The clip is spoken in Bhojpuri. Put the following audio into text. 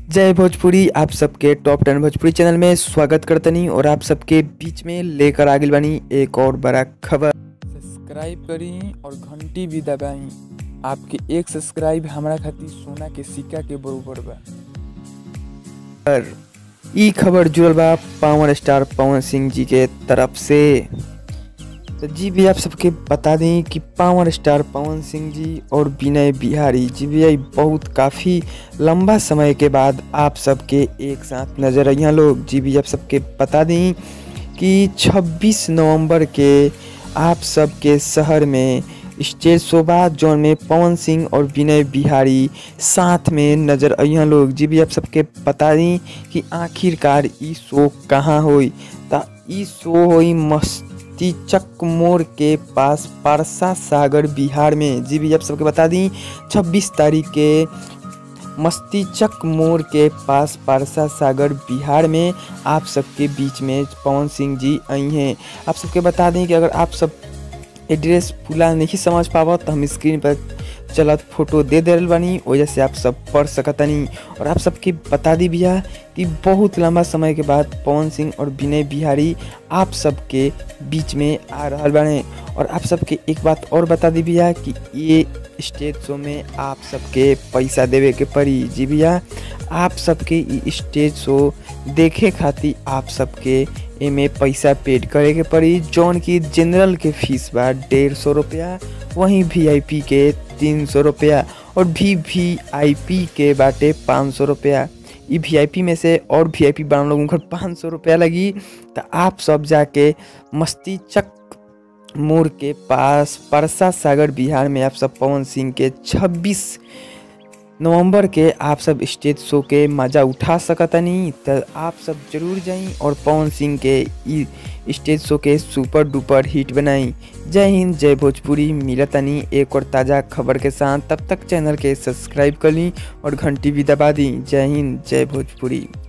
जय भोजपुरी आप सबके टॉप टेन भोजपुरी चैनल में स्वागत करतनी और आप सबके बीच में लेकर आगिल बानी एक और बड़ा खबर सब्सक्राइब करी और घंटी भी दबाई आपके एक सब्सक्राइब हमारा खातिर सोना के सिक्का के बरोबर बा और ई खबर जुड़ल बा पावर स्टार पवन सिंह जी के तरफ से तो जी भी आप सबके बता दें कि पावर स्टार पवन सिंह जी और विनय बिहारी जी भी बहुत काफ़ी लंबा समय के बाद आप सबके एक साथ नजर आई लोग जी भी आप सबके बता दें कि 26 नवंबर के आप सबके शहर में स्टेज शोभा जौन में पवन सिंह और विनय बिहारी साथ में नजर अइहा लोग जी भी आप सबके बता दी कि आखिरकार ई शो कहाँ होई ता ई शो होई मस्ती चक मोड़ के पास पारसा सागर बिहार में जी भी आप सबके बता दी 26 तारीख के मस्ती चक मोड़ के पास पारसा सागर बिहार में आप सबके बीच में पवन सिंह जी आई हैं आप सबके बता दें कि अगर आप सब एड्रेस पूरा नहीं समझ पावा तो हम स्क्रीन पर चलत फोटो दे दे बानी वजह से आप सब पढ़ सकतनी और आप सबके बता दी भैया कि बहुत लंबा समय के बाद पवन सिंह और विनय बिहारी आप सबके बीच में आ रहा बने और आप सबके एक बात और बता दी भैया कि ये स्टेज शो में आप सबके पैसा देवे के पड़ी जी भैया आप सबके ई स्टेज शो देखे खातिर आप सबके एमे पैसा पेड करे के पड़ी जौन की जनरल के फीस बा डेढ़ सौ रुपया वहीं वीआईपी के तीन सौ रुपया और भी वी आई पी के बाटे पाँच सौ रुपया ई वी आई पी में से और वी आई पी बना लोगों को पाँच सौ रुपया लगी तो आप सब जाके मस्ती चक मोड़ के पास परसा सागर बिहार में आप सब पवन सिंह के 26 नवंबर के आप सब स्टेज शो के मज़ा उठा सकतनी तो आप सब जरूर जाई और पवन सिंह के ई स्टेज शो के सुपर डुपर हिट बनाई जय हिंद जय भोजपुरी मिलतनी एक और ताज़ा खबर के साथ तब तक चैनल के सब्सक्राइब कर ली और घंटी भी दबा दी जय हिंद जय भोजपुरी